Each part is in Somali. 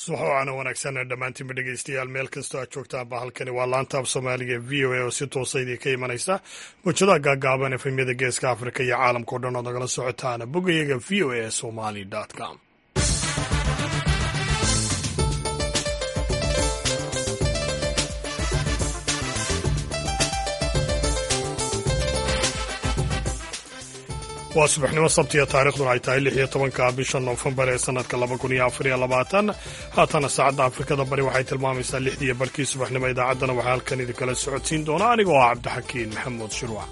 subax waana wanaagsan dhammaantiinba dhegeystayaal meel kastoo aad joogtaanba halkani waa laanta af soomaaliga v o a oo si toosa idin ka imanaysa mujadaha gaagaaban efemyada geeska afrika iyo caalamka o dhan oo nagala socotaana bogayaga v o a somali com waa subaxnimo sabtiya taarikhduna ay tahay lix iyo tobanka bisha noofembar ee sanadka laba kun iyo afar iyo labaatan haatana saacadda afrikada bari waxay tilmaamaysaa lixdiiyo barkii subaxnimo idaacaddana waxaa halkan idinkala socodsiin doona anigoo ah cabdixakiin maxamuud shirwac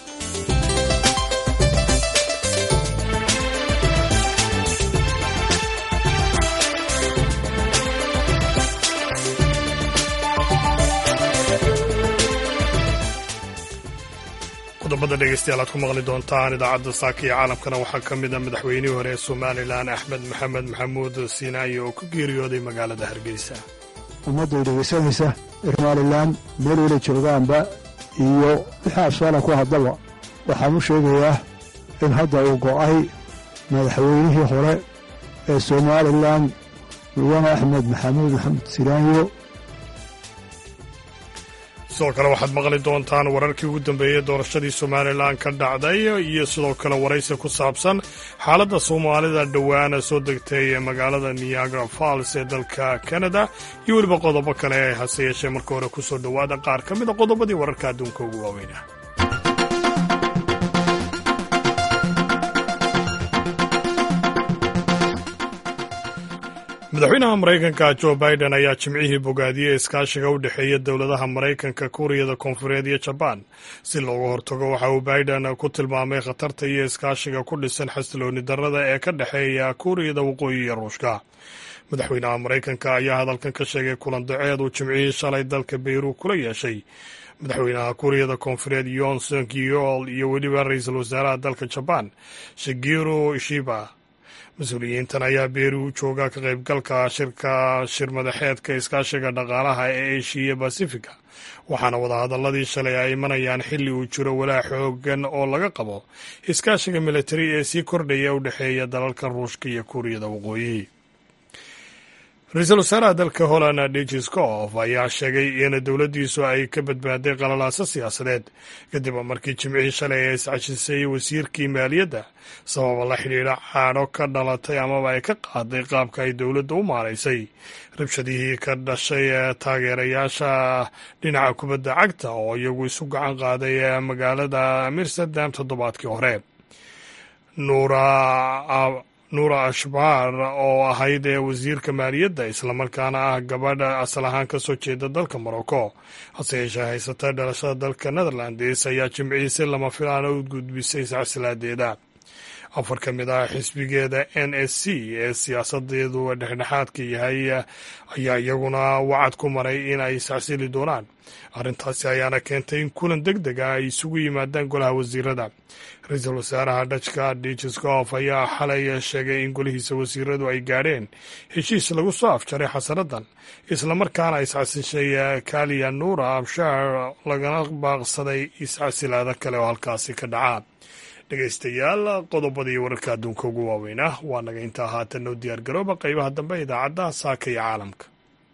qodobada dhegeystayaal aad ku maqli doontaan idaacadda saaka iyo caalamkana waxaa ka mid a madaxweynihii hore ee somalilan axmed maxamed maxamuud siinaayi oo ku geeriyooday magaalada hargeysa ummadday dhegaysanaysa somalilan meel wala joogaanba iyo wixii afsaala ku haddaba waxaan u sheegayaa in hadda uu go'ay madaxweynihii hore ee somalilan mudane axmed maxamuud maxamuud siinaanyo sidoo kale waxaad maqli doontaan wararkii ugu dambeeyey doorashadii somalilan ka dhacday iyo sidoo kale waraysi ku saabsan xaaladda soomaalida dhowaana soo degtay ee magaalada niagara falls ee dalka canada iyo weliba qodobo kale hase yeeshee marka hore ku soo dhowaada qaar ka mid a qodobadii wararka adduunka ugu waaweyna madaxweynaha maraykanka jo biden ayaa jimcihii bogaadiyey iskaashiga u dhexeeya dowladaha maraykanka kuuriyada koonfureed iyo jabaan si looga hortago waxa uu biden ku tilmaamay khatarta iyo iskaashiga ku dhisan xasilooni darrada ee ka dhexeeya kuuriyada waqooyi iyo ruushka madaxweynaha maraykanka ayaa hadalkan ka sheegay kulan daceed uu jimcihii shalay dalka beyru kula yeeshay madaxweynaha kuuriyada koonfureed yon song yeol iyo weliba ra-iisul wasaaraha dalka jabaan shigeru ishiba mas-uuliyiintan ayaa beeri u jooga ka qaybgalka shirka shir madaxeedka iskaashiga dhaqaalaha ee eshiya basifiga waxaana wadahadaladii shalay ay imanayaan xilli uu jiro walaa xoogan oo laga qabo iskaashiga militari ee sii kordhaya u dhexeeya dalalka ruushka iyo kuuriyada waqooyi ra-iisul wasaaraha dalka holland digiscof ayaa sheegay in dowladdiisu ay ka badbaaday qalalaaso siyaasadeed kadib markii jimcihii shalay ay iscashisay wasiirkii maaliyadda sababa la xidhiidha caadho ka dhalatay amaba ay ka qaaday qaabka ay dowladda u maaraysay rabshadihii ka dhashay taageerayaasha dhinaca kubadda cagta oo iyagu isu gacan qaaday magaalada amsterdam toddobaadkii hore nuura nuura ashbaar oo ahayd ee wasiirka maaliyadda islamarkaana ah gabadha asal ahaan ka soo jeeda dalka morocco hase yeeshee haysata dhalashada dalka netherlands ayaa jimcihii si lama filaana u gudbisay silsilaadeeda afar ka mid ah xisbigeeda n s c ee siyaasadeedu dhexdhexaadka yahay ayaa iyaguna wacad ku maray in ay sacsili doonaan arrintaasi ayaana keentay in kulan deg deg ah ay isugu yimaadaan golaha wasiirada ra-iisul wasaaraha dhajka digiscof ayaa xalay sheegay in golihiisa wasiiradu ay gaadheen heshiis lagu soo afjaray xasanadan islamarkaana iscasishay kaliya nuura abshaar lagana baaqsaday iscasilaada kale oo halkaasi ka dhacaa dhegeystayaal qodobadii wararka adduunka ugu waaweynah waa naga intaa haatan noo diyaar garooba qaybaha dambe idaacadda saaka iyo caalamka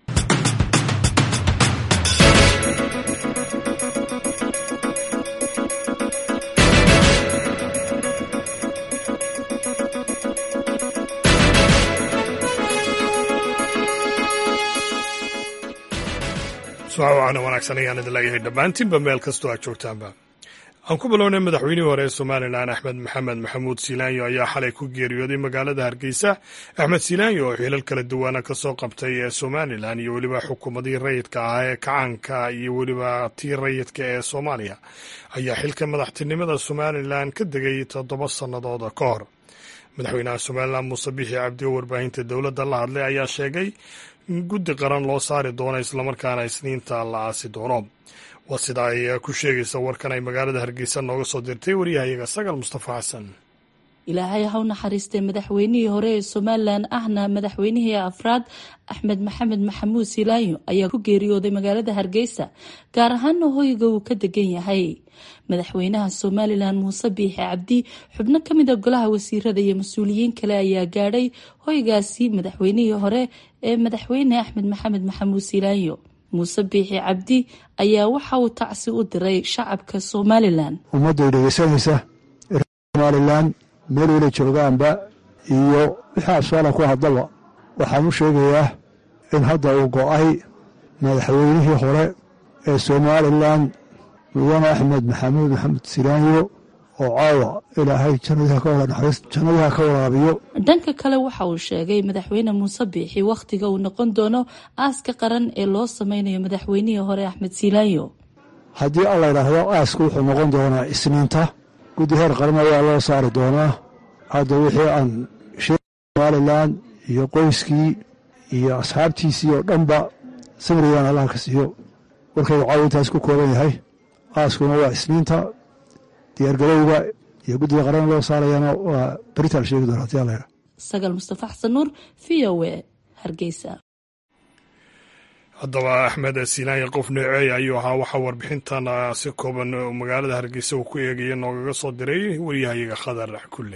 subaxwaana wanaagsan ayaan idin leeyahay dhammaantiinba meel kastoo aad joogtaanba aan ku bilownay madaxweynihii hore ee somalilan axmed maxamed maxamuud siilaanyo ayaa xalay ku geeriyooday magaalada hargeysa axmed siilaanyo oo xilal kala duwana ka soo qabtay ee somalilan iyo weliba xukuumadii rayidka ah ee kacaanka iyo weliba tii rayidka ee soomaaliya ayaa xilka madaxtinimada somalilan ka degay toddoba sannadood ka hor madaxweynaha somalilan muuse bixi cabdi oo warbaahinta dowladda la hadlay ayaa sheegay in guddi qaran loo saari doono islamarkaana isniinta la aasi doono waa sida ay ku sheegaysa warkan ay magaalada hargeysa nooga soo dirtay waryahayaga sagal mustafa xasan ilaahay ha u naxariistay madaxweynihii hore ee somalilan ahna madaxweynihii afraad axmed maxamed maxamuud silaayo ayaa ku geeriyooday magaalada hargeysa gaar ahaana hoyga uu ka degan yahay madaxweynaha somalilan muuse biixi cabdi xubno kamida golaha wasiirada iyo mas-uuliyiin kale ayaa gaadhay hoygaasi madaxweynihii hore ee madaxweyne axmed maxamed maxamuud silaayo muuse biixi cabdi ayaa waxa uu tacsi u diray shacabka somalilan ummadday dhegeysanaysa somalilan meel wala joogaanba iyo wixii afsaala ku haddaba waxaan u sheegayaa in hadda uu go-ay madaxweynihii hore ee somalilan mudane axmed maxamuud maxamed silaanyo oo caawa ilaahay jannadiha ka waraabiyo dhanka kale waxa uu sheegay madaxweyne muuse biixi wakhtiga uu noqon doono aaska qaran ee loo sameynayo madaxweynihii hore axmed silaanyo haddii alla yidhaahdo aaska wuxuu noqon doonaa isniinta guddi heer qaran ayaa loo saari doonaa hadda wixii aan sheeg somalilan iyo qoyskii iyo asxaabtiisii oo dhanba samrigan allah ka siiyo warkaygu caawa intaas ku kooban yahay aaskuna waa isniinta diyaargarowga iyo guddiga qaran loo saarayana waa beritaan sheegi doona hadii alla yidhaha sagaal mustafa xasan nuur v o e hargeysa haddaba axmed siinaaya qof nooceey ayuu ahaa waxaa warbixintan si kooban magaalada hargeysa uu ku eegaya noogaga soo diray waryahayaga khadar kulle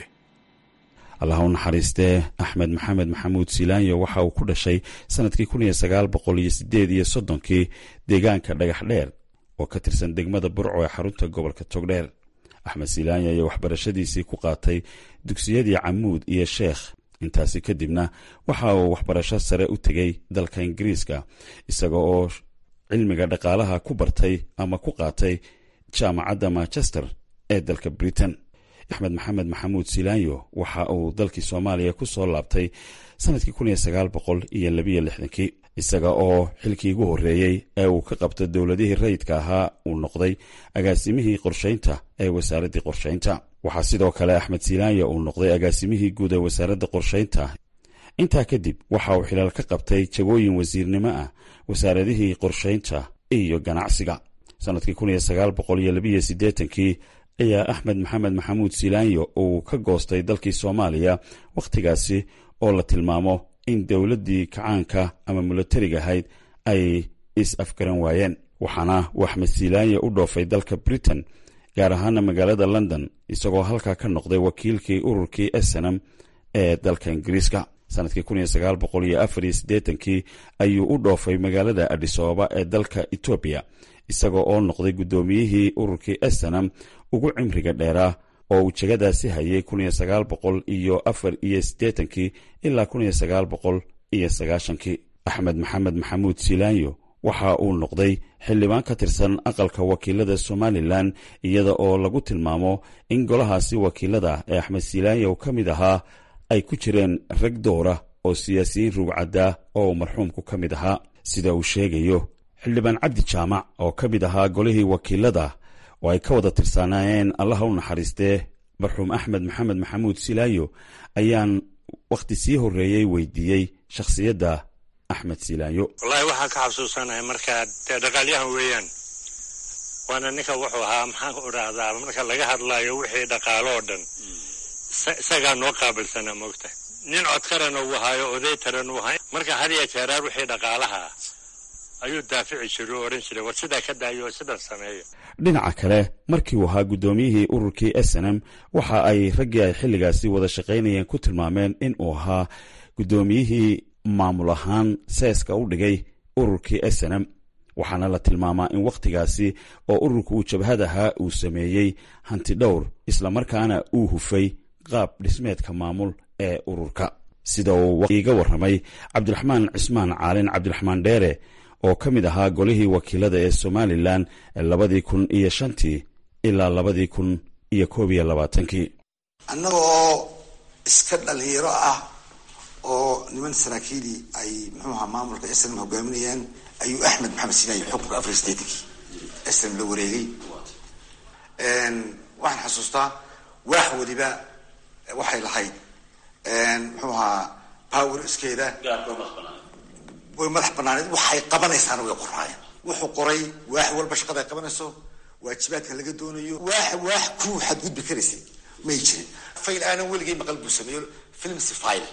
allah u naxariistee axmed maxamed maxamuud silaanyo waxa uu ku dhashay sanadkii kun iyo sagaal boqol iyo sideed iyo soddonkii deegaanka dhagax dheer oo ka tirsan degmada burco ee xarunta gobolka togdheer axmed silaanyo ayaa waxbarashadiisii ku qaatay dugsiyadii camuud iyo sheekh intaasi kadibna waxa uu waxbarasho sare u tegey dalka ingiriiska isaga oo cilmiga dhaqaalaha ku bartay ama ku qaatay jaamacadda manchester ee dalka britain axmed maxamed maxamuud silaanyo waxa uu dalkii soomaaliya ku soo laabtay sanadkii kun iyo sagaal boqol iyo labiyo lixdankii isaga oo xilkii ugu horreeyey ee uu ka qabto dowladihii rayidka ahaa uu noqday agaasimihii qorshaynta ee wasaaraddii qorshaynta waxaa sidoo kale axmed silaanyo uu noqday agaasimihii guud ee wasaaradda qorshaynta intaa kadib waxa uu xilaal ka qabtay jagooyin wasiirnimo ah wasaaradihii qorshaynta iyo ganacsiga sanadkii kun iyo sagaal boqol iyo labiyo siddeetankii ayaa axmed maxamed maxamuud silaanyo uu ka goostay dalkii soomaaliya wakhtigaasi oo la tilmaamo in dowladdii kacaanka ama milatariga ahayd ay is-afgaran waayeen waxaana uu axmed silaanyo u dhoofay dalka britain gaar ahaana magaalada london isagoo halkaa ka noqday wakiilkii ururkii esenam ee dalka ingiriiska sanadkii kun iyo sagaal boqol iyo afar iyo siddeetankii ayuu u dhoofay magaalada adhisababa ee dalka etoobiya isaga oo noqday guddoomiyihii ururkii esenam ugu cimriga dheeraa oo uu jegadaasi hayay kun iyo sagaal boqol iyo afar iyo siddeetankii ilaa kun iyo sagaal boqol iyo sagaashankii axmed maxamed maxamuud silaanyo waxa uu noqday xildhibaan ka tirsan aqalka wakiilada somalilan iyada oo lagu tilmaamo in golahaasi wakiilada ee axmed silaanyo ka mid ahaa ay ku jireen rag dowra oo siyaasiyiin rugcaddaa oo marxuumku ka mid ahaa sida uu sheegayo xildhibaan cabdi jaamac oo ka mid ahaa golihii wakiilada oo ay ka wada tirsanaayeen allaha u naxariistee marxuum axmed maxamed maxamuud silaayo ayaan wakhti sii horreeyey weydiiyey shakhsiyadda axmed silaayo wallaahi waxaan ka xasuusanahay markaa dee dhaqaalyahan weeyaan waana ninka wuxuu ahaa maxaan ku idhaahdaa marka laga hadlaayo wixii dhaqaalo oo dhan isagaa noo qaabilsanaa moogta nin codkarana uu ahaayo oday taran uu ahay marka had iyo jeeraar wixii dhaqaalaha ayuu daafici jiray oo odhan jiray war sidaa ka daayo oo sidan sameeyo dhinaca kale markii uu ahaa guddoomiyihii ururkii snm waxa ay raggii ay xilligaasi wada shaqaynayeen ku tilmaameen in uu ahaa guddoomiyihii maamul ahaan seeska u dhigay ururkii snm waxaana la tilmaamaa in wakhtigaasi oo ururku uu jabhadahaa uu sameeyey hanti dhowr islamarkaana uu hufay qaab dhismeedka maamul ee ururka sida uu iga warramay cabdiraxmaan cismaan caalin cabdiraxmaan dheere oo ka mid ahaa golihii wakiilada ee somalilan labadii kun iyo shantii ilaa labadii kun iyo koob iyo labaatankii annaga oo iska dhalinyaro ah oo niman saraakiili ay muxuuaha maamulka snm hogaaminayaan ayuu axmed maxamed sinaayi xukunka afar statekii snm la wareegay waxaan xasuustaa waax weliba waxay lahayd muxuu ahaa power iskeeda way madax banaaneed waxay qabanaysaana way qoraayeen wuxuu qoray waax walba shaqada ay qabanayso waajibaadka laga doonayo waax waax ku xadgudbi karaysay may jirin fayl aanan weligay maqal buu sameeyo filmsi file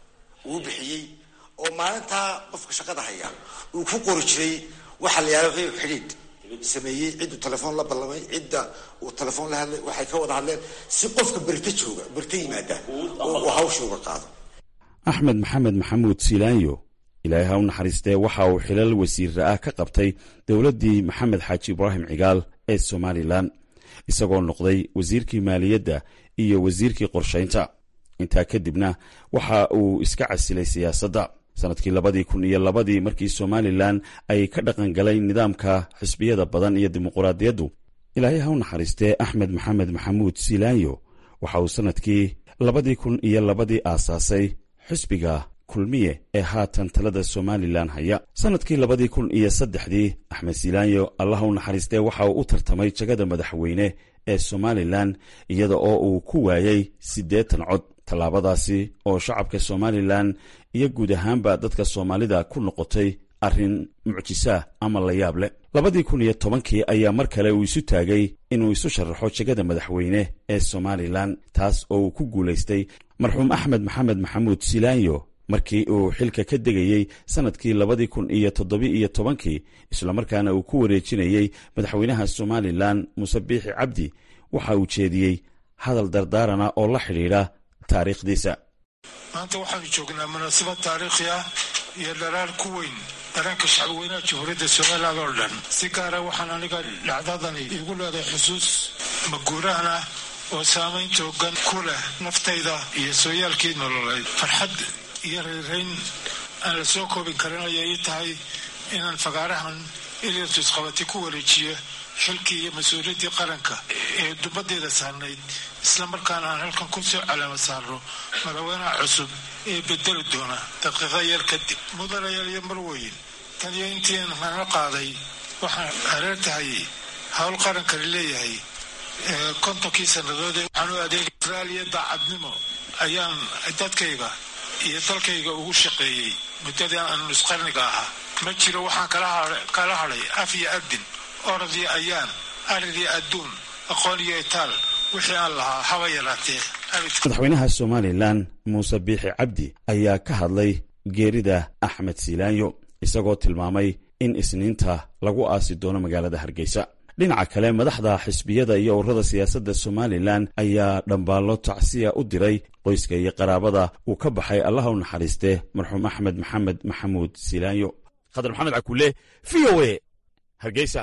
uu bixiyey oo maalintaa qofka shaqada haya uu ku qori jiray waxa la yaala wixii xidhiidh sameeyey cidduu telefoon la ballamay cidda uu telefoon la hadlay waxay ka wada hadleen si qofka berta jooga berta yimaada uu hawsha uga qaado axmed maxamed maxamuud silaanyo ilaahay ha u naxariistee waxa uu xilal wasiira ah ka qabtay dowladdii maxamed xaaji ibraahim cigaal ee somalilan isagoo noqday wasiirkii maaliyadda iyo wasiirkii qorshaynta intaa kadibna waxa uu iska casilay siyaasadda sannadkii labadii kun iyo labadii markii somalilan ay ka dhaqan galay nidaamka xisbiyada badan iyo dimuquraadiyaddu ilaahay ha u naxariistee axmed maxamed maxamuud silaanyo waxa uu sannadkii labadii kun iyo labadii aasaasay xisbiga kulmiye ee haatan talada somalilan haya sannadkii labadii kun iyo saddexdii axmed silaanyo allah u naxariistee waxa uu u tartamay jagada madaxweyne ee somalilan iyada oo uu ku waayey siddeetan cod tallaabadaasi oo shacabka somalilan iyo guud ahaanba dadka soomaalida ku noqotay arrin mucjisaah ama la yaab leh labadii kun iyo tobankii ayaa mar kale uu isu taagay inuu isu sharaxo jegada madaxweyne ee somalilan taas oo uu ku guulaystay marxuum axmed maxamed maxamuud silaanyo markii uu xilka ka degayey sannadkii labadii kun iyo toddobi-iyo tobankii islamarkaana uu ku wareejinayey madaxweynaha somalilan muuse biixi cabdi waxa uu jeediyey hadal dardaarana oo la xidhiidha taariikhdiisa maanta waxaanu joognaa munaasabad taariikhi ah iyo dharaar ku weyn dareenka shacbweynaha jamhuuriyadda somalilan oo dhan si gaara waxaan aniga dhacdadani igu leedahay xusuus maguuraan ah oo saamayn toogan ku leh naftayda iyo sooyaalkii nololeed farxad iyo reerayn aan la soo koobin karin ayay ii tahay inaan fagaarahan ilirtus qabati ku wareejiyo xilkii iyo mas-uuliyaddii qaranka ee dubadeeda saarnayd islamarkaana aan halkan ku soo calaama saarno madaxweynaha cusub ee bedeli doona daqiiqa yar kadib mudanayaal iyo marweyn taniyo intiin nala qaaday waxaan hareer tahay howl qarankani leeyahay kontonkii sannadood ee waxaan u adeegay israaliya daacadnimo ayaan dadkayga iyo dalkayga ugu shaqeeyey muddadii aan nusqarniga ahaa ma jiro waxaan kala hadhay af iyo adin orod iyo ayaan arid iyo adduun aqoon iyo itaal wixii aan lahaa haba yaraatee madaxweynaha somalilan muuse biixi cabdi ayaa ka hadlay geerida axmed silaanyo isagoo tilmaamay in isniinta lagu aasi doono magaalada hargeysa dhinaca kale madaxda xisbiyada iyo ururada siyaasadda somalilan ayaa dhambaallo tacsiya u diray qoyska iyo qaraabada uu ka baxay allaha u naxariistee marxuum axmed maxamed maxamuud silaanyo khadar maxamed cakuule v o e hargeysa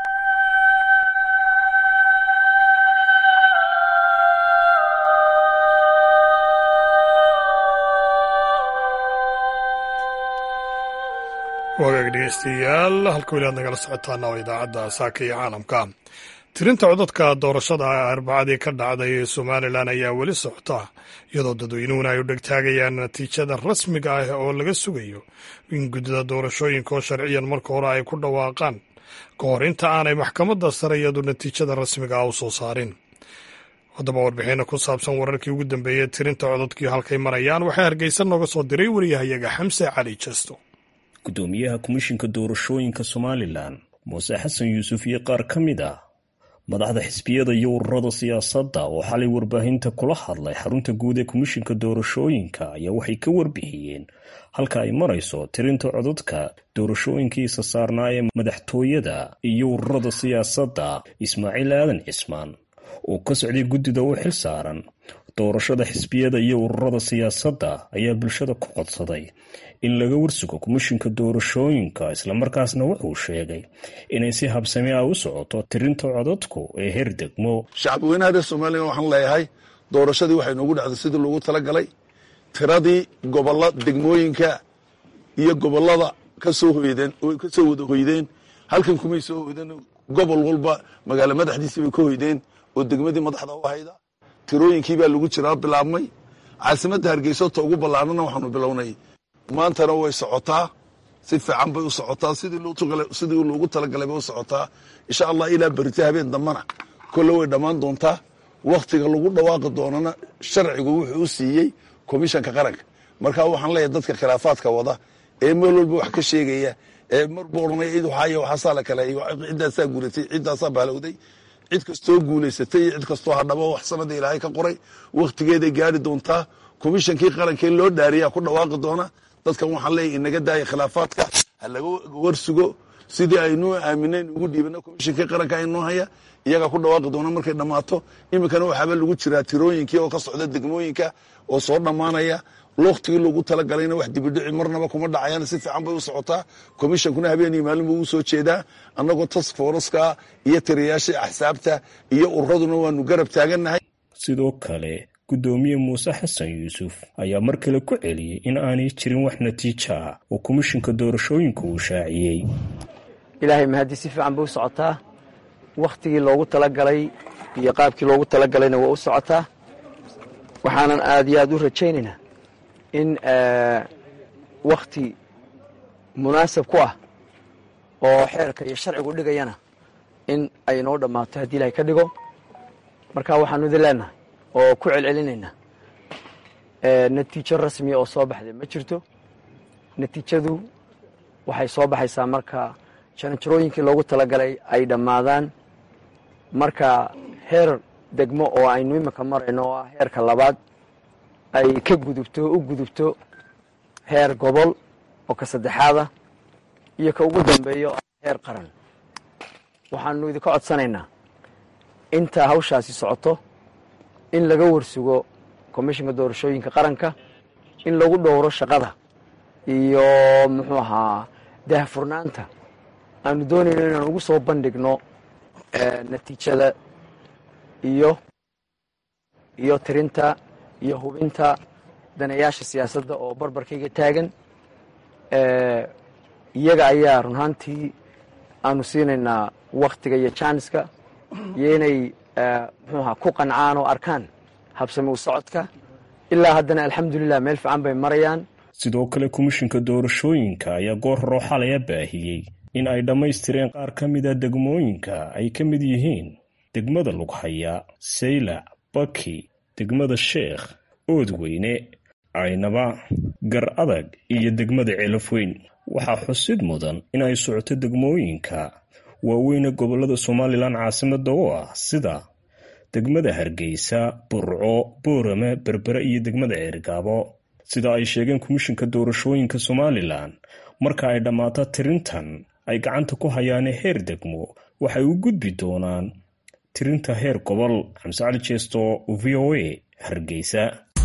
wagaag dhegeystayaal halka weli aad nagala socotaana oo idaacadda saaka iyo caalamka tirinta codadka doorashada arbacadii ka dhacday ee somalilan ayaa weli socota iyadoo dadweynuhuna ay u dhegtaagayaan natiijada rasmiga ah oo laga sugayo in guddida doorashooyinka oo sharciyan marka hore ay ku dhawaaqaan ka hor inta aanay maxkamadda sare iyadu natiijada rasmiga ah u soo saarin haddaba warbixinna ku saabsan wararkii ugu dambeeyey tirinta codadkii halkay marayaan waxaa hargeysa nooga soo diray wariyahayaga xamse cali jesto gudoomiyaha komishinka doorashooyinka somalilan muuse xasan yuusuf iyo qaar ka mid ah madaxda xisbiyada iyo ururada siyaasadda oo xalay warbaahinta kula hadlay xarunta guud ee komishinka doorashooyinka ayaa waxay ka warbixiyeen halka ay marayso tirinta codadka doorashooyinkiisa saarnaa ee madaxtooyada iyo ururada siyaasadda ismaaciil aadan cismaan oo ka socday guddida u xil saaran doorashada xisbiyada iyo ururada siyaasadda ayaa bulshada ku codsaday in laga warsugo komishinka doorashooyinka islamarkaasna wuxuu sheegay inay si habsami ah u socoto tirinta codadku ee heer degmo shacabweynaha reer somalilan waxaan leeyahay doorashadii waxay noogu dhacday sidii loogu talagalay tiradii gobolla degmooyinka iyo gobollada kasoo hoydeen kasoo wada hoydeen halkan kumay soo hoydeen gobol walba magaalo madaxdiisii bay ka hoydeen oo degmadii madaxda u hayda tirooyinkii baa lagu jiraa bilaabmay caasimadda hargeyso ta ugu ballaarnana waxaanu bilownay maantana way socotaa si fiican bay u socotaa sidii loogu talagalay bay u socotaa insha allah ilaa berita habeen dambana kolle way dhammaan doontaa wakhtiga lagu dhawaaqi doonana sharcigu wuxuu u siiyey komishanka qaranka marka waxaan leeyahay dadka khilaafaadka wada ee meel walba wax ka sheegaya ee marba odhanaya cid waxaay waxaasaa la kale ciddaasaa guratay ciddaasaa baalowday cid kastoo guulaysatay iyo cid kastoo hadhabo wax sanada ilaahay ka qoray wakhtigeeday gaari doontaa komishankii qarankee loo dhaariyaa ku dhawaaqi doona dadkan waxaan leeyahy inaga daaya khilaafaadka ha laga warsugo sidii aynuu aaminayn ugu dhiibana komishankii qaranka aynoo haya iyagaa ku dhawaaqi doona markay dhammaato iminkana waxaaba lagu jiraa tirooyinkii oo ka socda degmooyinka oo soo dhammaanaya loktigii loogu talagalayna wax dibidhici marnaba kuma dhacayaan si fiican bay u socotaa komishankuna habeenii maalin buu u soo jeedaa annagoo task foreska iyo tiriyaasha axsaabta iyo ururaduna waanu garab taagannahay sidoo kale guddoomiye muuse xasan yuusuf ayaa mar kale ku celiyey in aanay jirin wax natiija ah oo komishinka doorashooyinka uu shaaciyey ilaahay mahaddi si fiican bay u socotaa wakhtigii loogu talagalay iyo qaabkii loogu talagalayna waa u socotaa waxaanan aad iyo aad u rajaynaynaa in wakhti munaasab ku ah oo xeerka iyo sharcigu dhigayana in ay noo dhammaato haddii ilahay ka dhigo marka waxaanu idin leenahay oo ku celcelinaynaa natiijo rasmiya oo soo baxday ma jirto natiijadu waxay soo baxaysaa marka jaranjarooyinkii loogu talagalay ay dhammaadaan marka heer degmo oo aynu iminka marayno oo ah heerka labaad ay ka gudubto u gudubto heer gobol oo ka saddexaada iyo ka ugu dambeeyo oo ah heer qaran waxaanu idinka codsanaynaa intaa hawshaasi socoto in laga warsugo komishinka doorashooyinka qaranka in lagu dhowro shaqada iyo muxuu ahaa daahfurnaanta aanu doonayno inaan ugu soo bandhigno natiijada iyo iyo tirinta iyo hubinta danayaasha siyaasadda oo barbarkayga taagan iyaga ayaa run ahaantii aanu siinaynaa wakhtiga iyo jaaniska iyo inay muxuu ahaa ku qancaan oo arkaan habsami u socodka ilaa haddana alxamdulilah meel fiican bay marayaan sidoo kale komishinka doorashooyinka ayaa goor horoo xalaya baahiyey in ay dhammaystireen qaar ka mida degmooyinka ay ka mid yihiin degmada lughaya saylac baki degmada sheekh oodweyne caynaba gar adag iyo degmada ceelafweyn waxaa xusid mudan in ay socoto degmooyinka waaweyne gobollada somalilan caasimada oo ah sida degmada hargeysa burco boorame berbere iyo degmada ceergaabo sida ay sheegeen komishinka doorashooyinka somalilan marka ay dhammaato tirintan ay gacanta ku hayaane heer degmo waxay u gudbi doonaan tirinta heer gobol xamse cali jeesto v o a hargeysa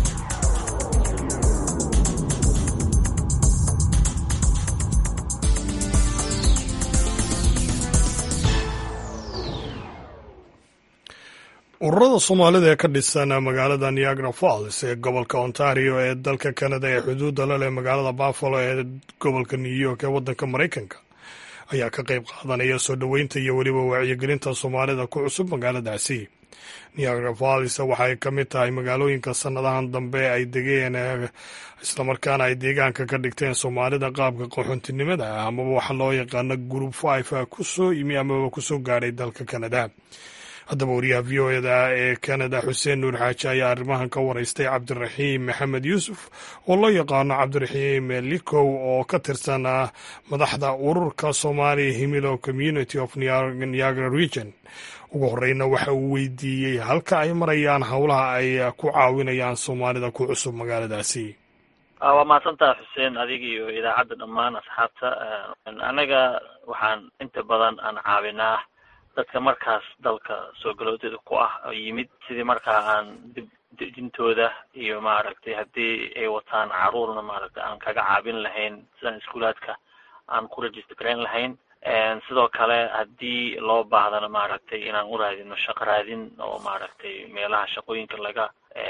ururada soomaalida ee ka dhisan magaalada niagara falls ee gobolka ontario ee dalka canada ee xuduudda la leh magaalada buffalo ee gobolka new york ee waddanka maraykanka ayaa ka qayb qaadanaya soo dhoweynta iyo weliba wacyigelinta soomaalida ku cusub magaaladaasi niagara falls waxay ka mid tahay magaalooyinka sannadahan dambe ay degeen islamarkaana ay deegaanka ka dhigteen soomaalida qaabka qaxoontinimada ah amaba waxa loo yaqaano group five kusoo yimi amaba kusoo gaadhay dalka canada haddaba wariyaha v o eda ee canada xuseen nuur xaaji ayaa arrimahan ka waraystay cabdiraxiim maxamed yuusuf oo loo yaqaano cabdiraxiim likow oo ka tirsan madaxda ururka soomaaliya himilo community of niagara region ugu horeyna waxa uu weydiiyey halka ay marayaan howlaha ay ku caawinayaan soomaalida ku cusub magaaladaasi waa mahadsantaha xuseen adiga iyo idaacadda dhammaan asxaabta anaga waxaan inta badan aan caawinaa dadka markaas dalka soo galoodeeda ku ah oo yimid sidii markaa aan dib dejintooda iyo maaragtay haddii ay wataan caruurna maaragtay aan kaga caabin lahayn sidaan iskuulaadka aan ku register garayn lahayn sidoo kale haddii loo baahdana maaragtay inaan u raadino shaqo raadin oo maaragtay meelaha shaqooyinka laga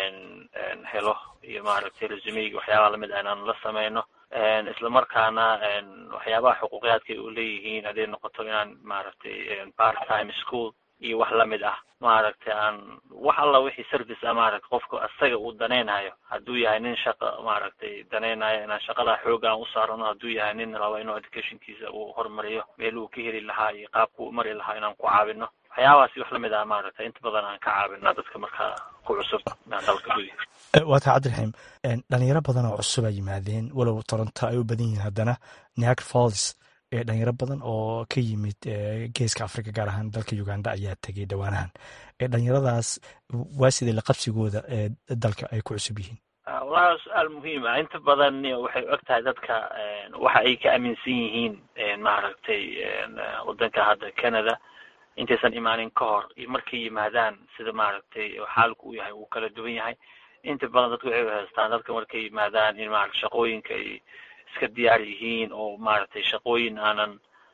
helo iyo maaragtay resumeyga waxyaabaha lamid ah inaan la sameyno isla markaana waxyaabaha xuquuqiyaadka ay u leeyihiin hadday noqoto inaan maaragtay part time school iyo wax lamid ah maaragtay aan wax alla wixii service ah maaragtay qofka asaga uu danaynayo hadduu yahay nin shaqa maaragtay danaynayo inaan shaqada xooga aan u saarano hadduu yahay nin rabo inuu educationkiisa uu horumariyo meel uu ka heli lahaa iyo qaabku u mari lahaa inaan ku caawino waxyaabahaasi wax lamid ah maaragtay inta badan aan ka caawina dadka markaa ku cusub dalka gudihiisa waa taa cabdiraxiim dhalinyaro badan oo cusub a yimaadeen walow toronto ay u badan yihiin haddana niagara falls dhalinyaro badan oo ka yimid geeska africa gaar ahaan dalka uganda ayaa tegay dhowaanahan dhalinyaradaas waa sidee laqabsigooda ee dalka ay ku cusub yihiin wallahi su-aal muhiim ah inta badan waxay og tahay dadka waxa ay ka aaminsan yihiin maaragtay wadanka hadda canada intaysan imaanin ka hor markay yimaadaan sida maaragtay xaalku u yahay uu kala duwan yahay inta badan dadka waxay haystaan dadka markay yimaadaan in maarata shaqooyinka ay iska diyaar yihiin oo maaragtay shaqooyin aanan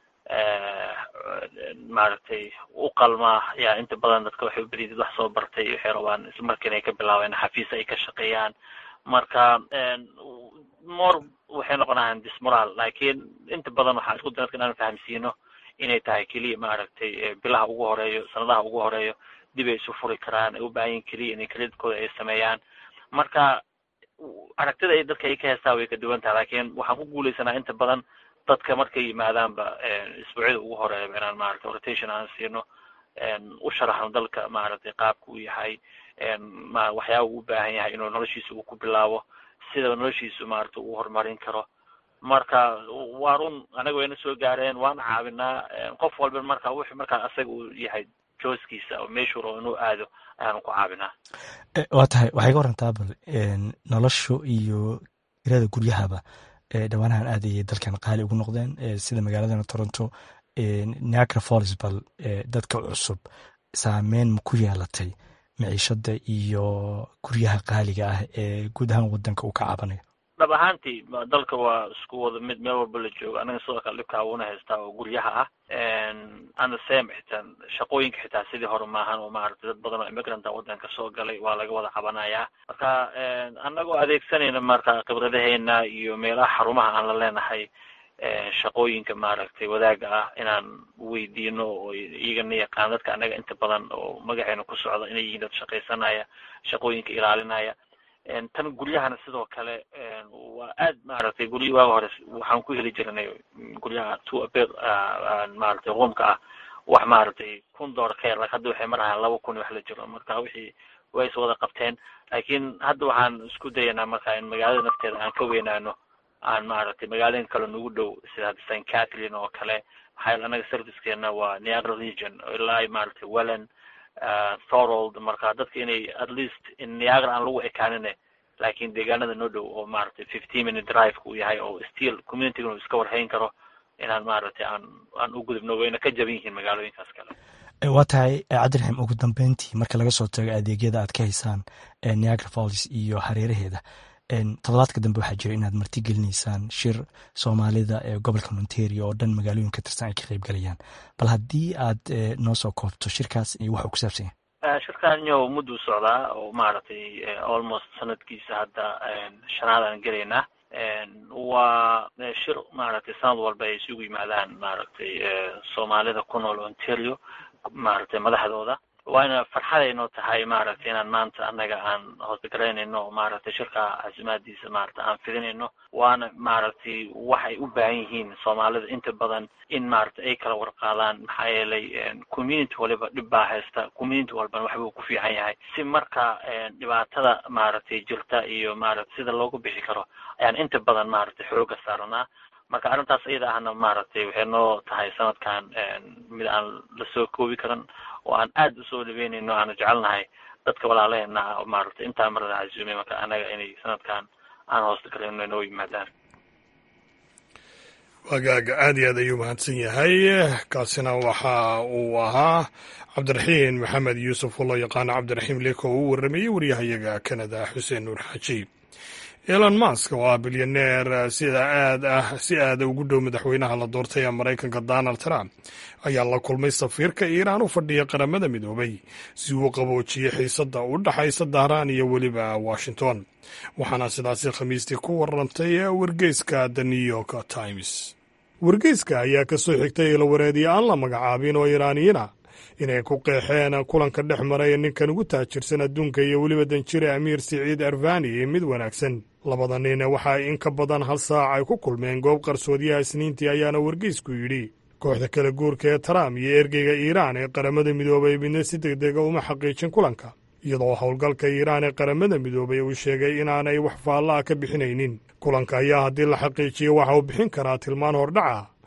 maaragtay u qalmaa yaa inta badan dadka waxay ubadiyid wax soo bartay waxay rabaan isla markiina ay ka bilaabeen xafiis ay ka shaqeeyaan marka more waxay noqonayaan dismoral laakiin inta badan waxaa isku day dadka inaan fahamsiino inay tahay keliya maaragtay bilaha ugu horeeyo sanadaha ugu horeeyo dib ay isu furi karaan ay u baahan yihin keliya inay kredidkooda ay sameeyaan marka aragtida ay dadka ay ka heestaa way ka duwan tahay laakiin waxaan ku guuleysanaa inta badan dadka markay yimaadaanba isbuucyada ugu horeeyaba inaan maaragtay rotation aan siino u sharaxno dalka maaragtay qaabka uu yahay waxyaaba uu u baahan yahay inuu noloshiisa uu ku bilaabo sida noloshiisu maaragtay uu horumarin karo marka waa run anaga wayna soo gaareen waan caawinaa qof walba marka wuxuu markaa asaga uu yahay jooskiisa oo meeshuu rabo inuu aado ayaanu ku caawinaa waa tahay waxay ka warantaa bal noloshu iyo kirada guryahaba dhowaanahan aad ayay dalkan qaali ugu noqdeen sida magaaladana toronto niagara falls bal dadka cusub saameyn ma ku yeelatay miciishada iyo guryaha qaaliga ah ee guud ahaan wadanka uu ka caabanayo dhab ahaantii dalka waa isku wada mid meel walba la joogo anaga sidoo kale dhibkaa uuna haystaa oo guryaha ah and the same xitaa shaqooyinka xitaa sidii hore maahan oo maaragtay dad badan oo immigranta wadanka soo galay waa laga wada cabanayaa marka anagoo adeegsanayna marka khibradaheena iyo meelaha xarumaha aan la leenahay shaqooyinka maaragtay wadaaga ah inaan weydiino oo iyagana yaqaan dadka anaga inta badan oo magaceena ku socda inay yihiin dad shaqaysanaya shaqooyinka ilaalinaya tan guryahana sidoo kale waa aad maaragtay gurya waaga hore waxaan ku heli jirnay guryaha two abed maaragtay roomka ah wax maaragtay kun dollar ka yar lak hadda waxay marahayaan laba kun wax la jiro marka wixii way is wada qabteen laakiin hadda waxaan isku dayanaa marka in magaalada nafteeda aan ka weynaano aan maaragtay magaalooyin kale nagu dhow sida hadda st catherine oo kale maxaa yeele anaga servicekeena waa niagara region ilaa maaragtay welland thorold marka dadka inay at least in niagara aan lagu ekaanine laakiin deegaanada noo dhow oo maaragtay fifteen minute drive uu yahay oo still communitiga uu iska warhayn karo inaan maaragtay aan aan u gudubno wayna ka jaban yihiin magaalooyinkaas kale waa tahay cabdiraxiim ugu dambeyntii marka laga soo tago adeegyada aad ka haysaan niagara falls iyo hareeraheeda toddobaadka dambe waxaa jira inaad marti gelinaysaan shir soomaalida ee gobolka ontario oo dhan magaalooyin ka tirsan ay ka qayb galayaan bal haddii aad noo soo koobto shirkaas iyo waxa uu ku saabsan yahay shirkan yo mudduu socdaa oo maaragtay almost sanadkiisa hadda shanaad aan gelaynaa waa shir maaragtay sanad walba ay isugu yimaadaan maaragtay soomaalida ku nool ontario maaragtay madaxdooda waana farxad aynoo tahay maaragtay inaan maanta annaga aan hoosgaraynayno maaragtay shirka casimaadiisa maaragtay aan fidinayno waana maaragtay waxay u baahan yihiin soomaalida inta badan in maaragtay ay kala warqaadaan maxaa yeelay community waliba dhib baa haysta community walbana waxbuu ku fiican yahay si marka dhibaatada maaragtay jirta iyo maaragtay sida loogu bixi karo ayaan inta badan maaragtay xooga saaranaa marka arrintaas iyada ahna maaragtay waxay noo tahay sanadkan mid aan lasoo koobi karan oo aan aad usoo dhaweynayno aanu jecelnahay dadka walaalaheena ah maaragtay intaa marada casuumay marka anaga inay sanadkan aan hoosta galayno inoo yimaadaan wagaaga aad iyo aad ayuu mahadsan yahay kaasina waxa uu ahaa cabdiraxiin maxamed yuusuf oo loo yaqaano cabdiraxiim leko oo u warramayey waryahayaga kanada xuseen nuur xaaji elon mask oo ah bilyaneer sida aad ah si aada ugu dhow madaxweynaha la doortay ee maraykanka donald trump ayaa la kulmay safiirka iiraan u fadhiya qaramada midoobay si uu qaboojiyey xiisadda u dhaxaysa dahraan iyo weliba washington waxaana sidaasi khamiistii ku warantay wargeyska the new york times wargeyska ayaa ka soo xigtay ilawareediye aan la magacaabin oo iiraaniyiina inay ku qeexeen kulanka dhex maray ninkan ugu taajirsan adduunka iyo weliba danjire amiir siciid arfani mid wanaagsan labada nin waxa in ka badan hal saac ay ku kulmeen goob qarsoodiyaha isniintii ayaana wargeysku yidhi kooxda kala guurka ee trump iyo ergeyga iiraan ee qaramada midoobay midna si deg dega uma xaqiijin kulanka iyadoo howlgalka iiraan ee qaramada midoobay uu sheegay inaanay wax faalla ah ka bixinaynin kulanka ayaa haddii la xaqiijiyo waxa uu bixin karaa tilmaan hordhaca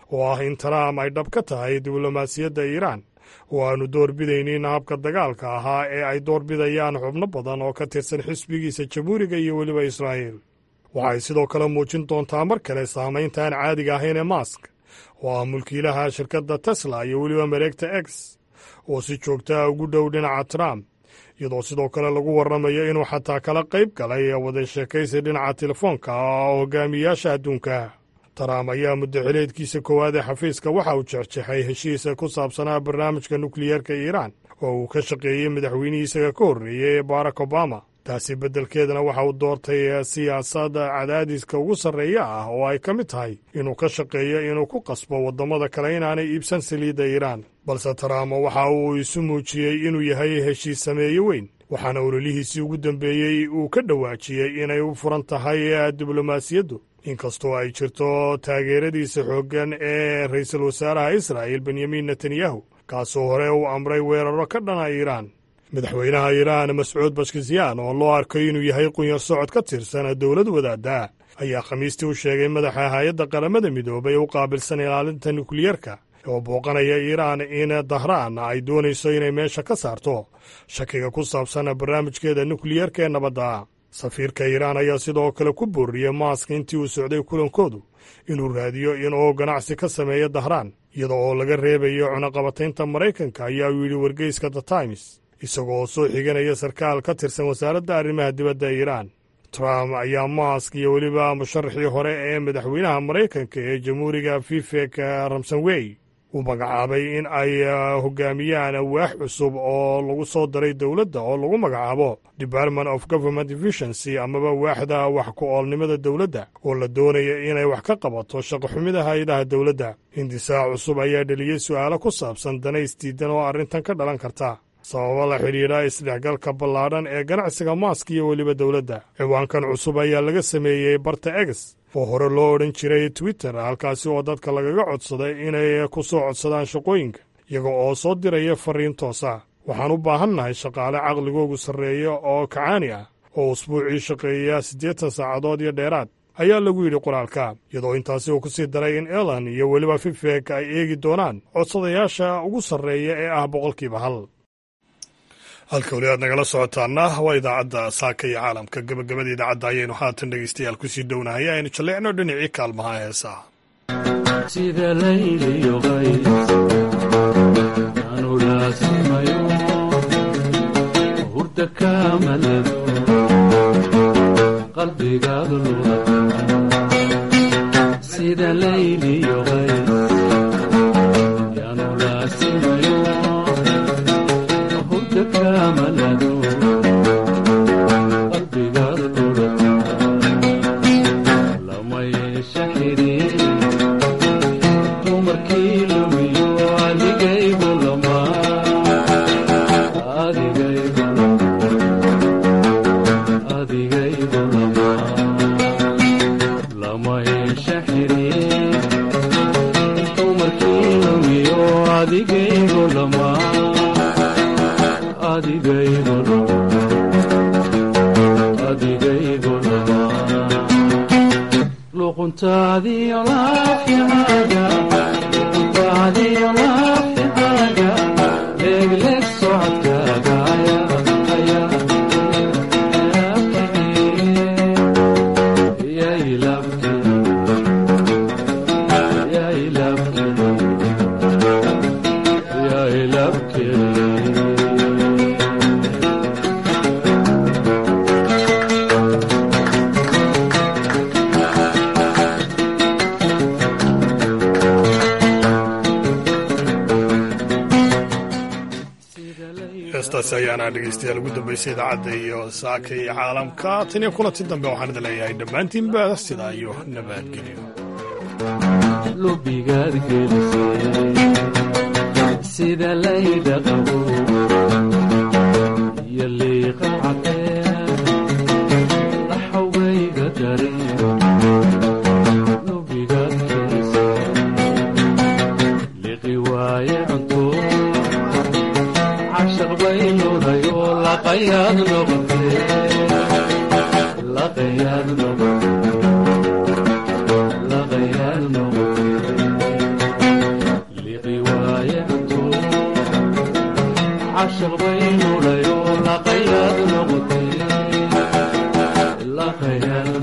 oo ah in trump ay dhab ka tahay diblomaasiyadda iiraan oo aanu doorbidaynin habka dagaalka ahaa ee ay doorbidayaan xubno badan oo ka tirsan xisbigiisa jamhuuriga iyo weliba israa'iil waxay sidoo kale muujin doontaa mar kale saamaynta aan caadiga ahayn ee mask oo ah mulkiilaha shirkadda tesla iyo weliba mareegta x oo si joogtaa ugu dhow dhinaca trump iyadoo sidoo kale lagu warramayo inuu xataa kala qayb galay wada sheekaysi dhinaca telefoonka oo hogaamiyayaasha adduunka trump ayaa muddo xileedkiisa koowaad ee xafiiska waxa uu jeexjeexay heshiisa ku saabsanaa barnaamijka nukliyeerka iiraan oo uu ka shaqeeyey madaxweynihii isaga ka horreeyey ee barack obama taasi beddelkeedana waxa uu doortay siyaasadda cadaadiska ugu sarreeya ah oo ay ka mid tahay inuu ka shaqeeyo inuu ku qasbo waddamada kale inaanay iibsan saliidda iiraan balse trump waxa uu isu muujiyey inuu yahay heshiis sameeye weyn waxaana ololihiisii ugu dambeeyey uu ka dhawaajiyey inay u furan tahay diblomaasiyaddu inkastoo ay jirto taageeradiisa xooggan ee ra'iisul wasaaraha israa'il benyamin netanyahu kaasoo hore uu amray weeraro ka dhana iiraan madaxweynaha iiraan mascuud bashkisyan oo loo arkay inuu yahay qunyar socod ka tirsan dowlad wadaadda ayaa khamiistii u sheegay madaxa hay-adda qaramada midoobay u qaabilsan ilaalinta nukliyeerka oo booqanaya iiraan in dahraan ay doonayso inay meesha ka saarto shakiga ku saabsan barnaamijkeeda nukliyeerka ee nabadda safiirka iiraan ayaa sidoo kale ku booriyey maask intii uu socday kulankoodu inuu raadiyo inuu ganacsi ka sameeyo dahraan iyada oo laga reebayo cunaqabataynta maraykanka ayaa uu yidhi wargeyska the times isagoo soo xiganaya sarkaal ka tirsan wasaaradda arrimaha dibadda iiraan trump ayaa maask iyo weliba musharaxii hore ee madaxweynaha maraykanka ee jamhuuriga vivek ramsonwey uu magacaabay in ay hogaamiyaan waax cusub oo lagu soo daray dowladda oo lagu magacaabo department of government efficiency amaba waaxda wax ku-oolnimada dowladda oo la doonaya inay wax ka qabato shaqoxumida hay-adaha dowladda hindisaac cusub ayaa dheliyey su'aalo ku saabsan danays diidan oo arrintan ka dhalan karta sababo la xidhiidha isdhexgalka ballaadhan ee ganacsiga maask iyo weliba dowladda ciwaankan cusub ayaa laga sameeyey barta egs oo hore loo odhan jiray twitter halkaasi oo dadka lagaga codsaday inay ku soo codsadaan shaqooyinka iyaga oo soo diraya fariin toosa waxaan u baahannahay shaqaale caqligoogu sarreeya oo kacaani ah oo usbuucii shaqeeya siddeetan saacadood iyo dheeraad ayaa lagu yidhi qoraalka iyadoo intaasi uu ku sii daray in elan iyo weliba fifek ay eegi doonaan codsadayaasha ugu sarreeya ee ah boqolkiiba hal halka weli aad nagala socotaana waa idaacadda saaka iyo caalamka gabagabada idaacadda ayaynu haatan dhegeystayaal kusii dhownahay aynu jalleecno dhinacii kaalmaha heesaa sida layliyo qays aanu laasimayo hurda kaamalado qalbigaadu luda sida layliyo qays yaanu laasimayo hurda kaamalado qalbigaadu luda lama yeesha xiriir dumarkii lumiyo adigaygu lama adigaygu adigaygu lama lama yeesha xiriir dumarkii lumiyo adigaygu lama adigaygu lama adigaygu lama luquntaadiyo laafyaaga luquntaadiyo laafyaaga leegleeg socodkaaga ayaa heestaasi ayaana dhegeystayaal ugu dambeysay idaacadda iyo saaka iyo caalamka tan iyo kulanti dambe waxaan idin leeyahay dhammaantiinba sidaa iyo nabadgelyo lubigaad gelisay sida layda qabo iyo liiqa cadee laxawgayga dareen lubigaad gelisay liqi waaye cunto cashaq bay nuday oo laqayaad noqotee laqayaad noqotee laqayaad noqotee caashaq baynu dhayo laqayaad noqotay laqayaad